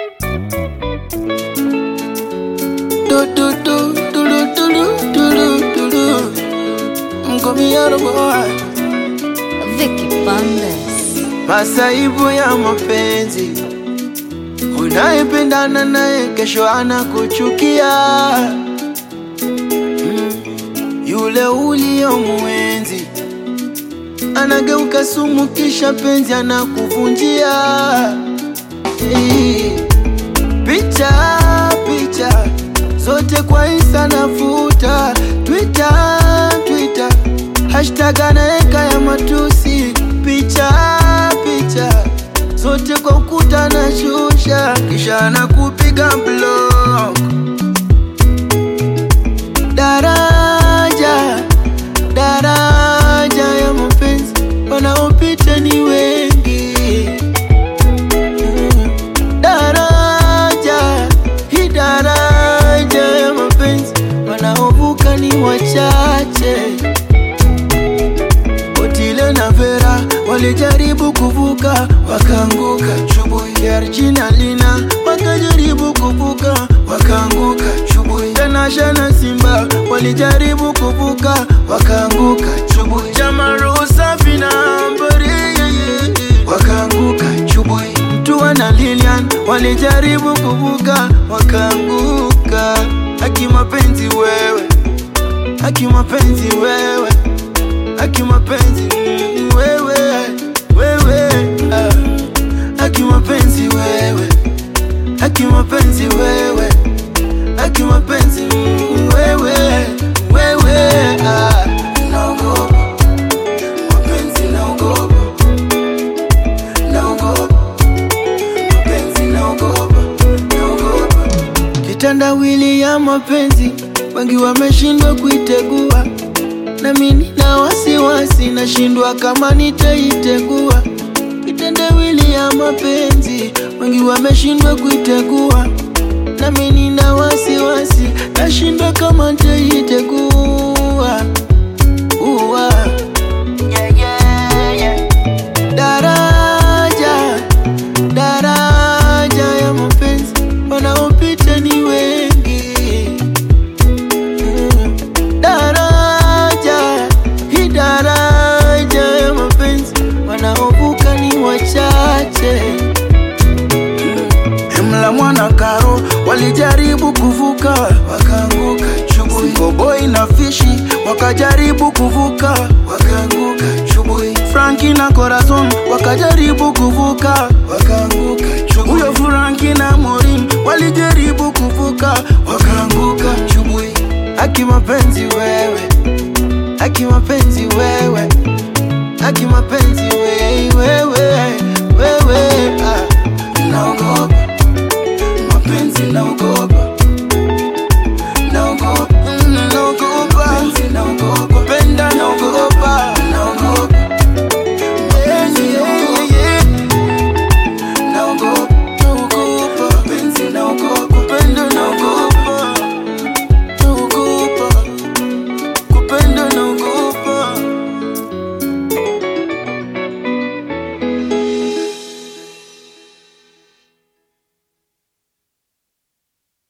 Do do do do do do do do do do. Mkomiano boy. Vicky Bandes. Masaibu ya mapenzi, unayependana naye kesho anakuchukia. Mm, Yule uliyomwenzi anageuka sumu, kisha penzi anakuvunjia. Eh, Picha picha zote kwa Insta nafuta, Twitter Twitter hashtag anaeka ya matusi, picha picha zote kwa ukuta na shusha, kisha anakupiga block. Daraja daraja ya mapenzi wanaopita ni wengi Mm. daraja hii daraja ya mapenzi wanaovuka ni wachache. Otile na Vera walijaribu kuvuka wakaanguka, Chubui ya Regina Lina wakajaribu kuvuka wakaanguka, Chubui Tanasha na Simba walijaribu kuvuka wakaanguka, Chubui Jamaru Safi na Ambari wakaanguka, Chubui Mtua na Lilian walijaribu kuvuka wakaanguka. Haki mapenzi wewe, haki mapenzi wewe haki mapenzi mm, wewe wewe ah. haki mapenzi wewe haki mapenzi wewe haki mapenzi mm, wewe wewe ah. naogopa mapenzi naogopa naogopa mapenzi naogopa naogopa kitandawili ya mapenzi wengi wameshindwa kuitegua nami nina wasiwasi, nashindwa kama nitaitegua. Kitendawili ya mapenzi, wengi wameshindwa kuitegua, nami nina wasiwasi, nashindwa kama nitaitegua. Uwa. Yeah, yeah, yeah. Daraja, daraja ya mapenzi, wanaopita ni wengi Mm. daraja hii daraja ya mapenzi wanaovuka ni wachache Emla mwana karo walijaribu kuvuka wakaanguka chubui Koboi na fishi wakajaribu kuvuka wakaanguka chubui Franki na Corazon wakajaribu kuvuka wakaanguka chubui Huyo Franki na Morin walijaribu kuvuka wakaanguka chubui Haki mapenzi wewe haki mapenzi wewe haki mapenzi wewe wewe wewe ah. naogopa mapenzi naogopa